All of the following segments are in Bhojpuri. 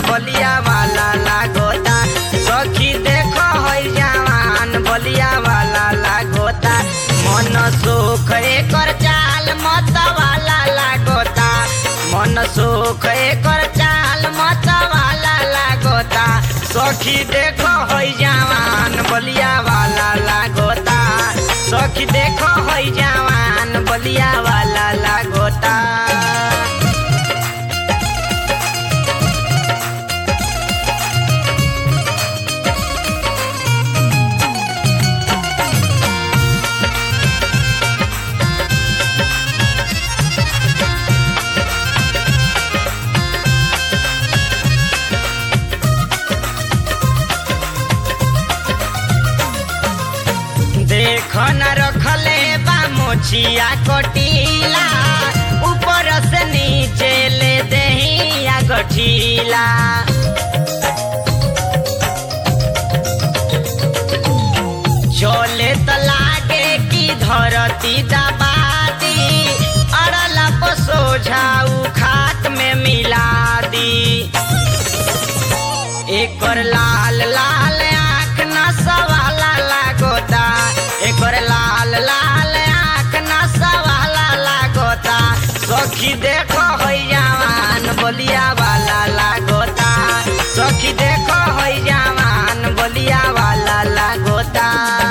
बलिया वाला लागोता सखी देखो है जवान बलिया वाला लागोता मन सुख एकर चाल मत वाला लागोता मन सुख एकर चाल मत वाला लागोता सखी देखो है जवान बलिया वाला लागोता सखी देखो है जवान बलिया वाला लागोता देख न रखले बा मोछिया कोटीला ऊपर से नीचे ले दहिया गठीला चले त लागे कि धरती दबादी अड़ला पसो झाऊ खात में मिला दी एकर लाल लाल आँख नसवाला लागोता एकर लाल लाल आँख नसवाला लागोता सखी देखो है जवान बलिया वाला लागोता सखी देखो है जवान बलिया वाला लागोता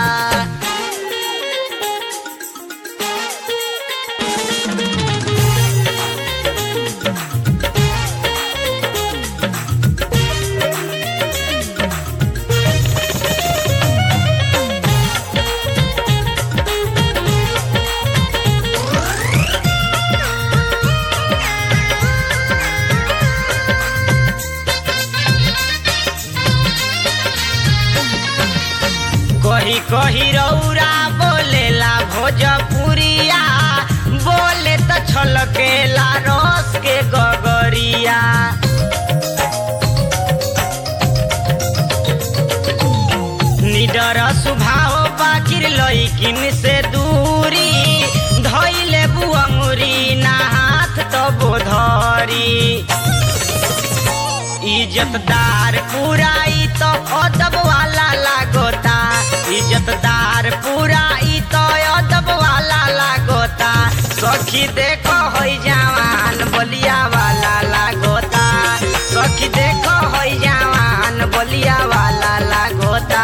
कही कही रौरा बोलेला भोजपुरिया बोले त छलकेला रस के गगरिया निडर सुभाव बाकिर लैकिन से दूरी धैले बुअंगुरी ना हाथ तो बोधरी इज्जतदार पुराई तो अदब वाला लागोता इज्जतदार पुराई तो अदब वाला लागोता सखी देखो है जवान बलिया वाला लागोता सखी देखो है जवान बलिया वाला लागोता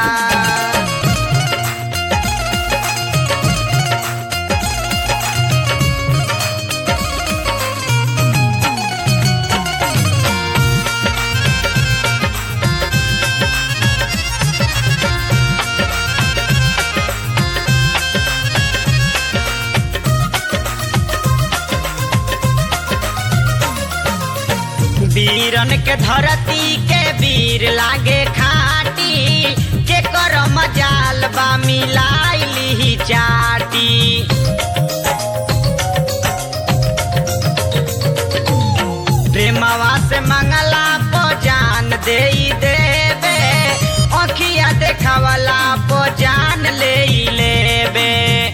वीरन के धरती के वीर लागे खाटी के कर मजाल बा मिलाइली चाटी प्रेमवा से मंगला पो जान दे देबे अखिया देखावला पो जान ले लेबे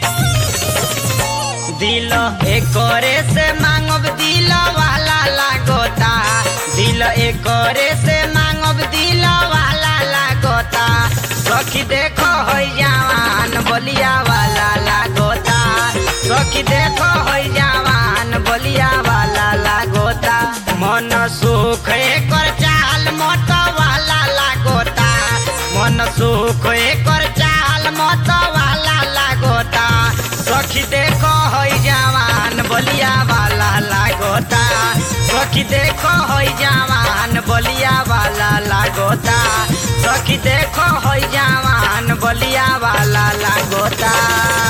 दिल एकरे से मांगब दिल वाला लागोता दिल एकरे से मांगब दिल वाला लागोता सखी देखो है जवान बलिया वाला लागोता सखी देखो है जवान बलिया वाला लागोता मन सुख एकर चाल मत वाला लागोता मन सुख एकर चाल मत वाला लागोता सखी देखो है जवान बलिया वाला लागोता सखी देखो है जवान बलिया वाला लागोता सखी देखो है जवान बलिया वाला लागोता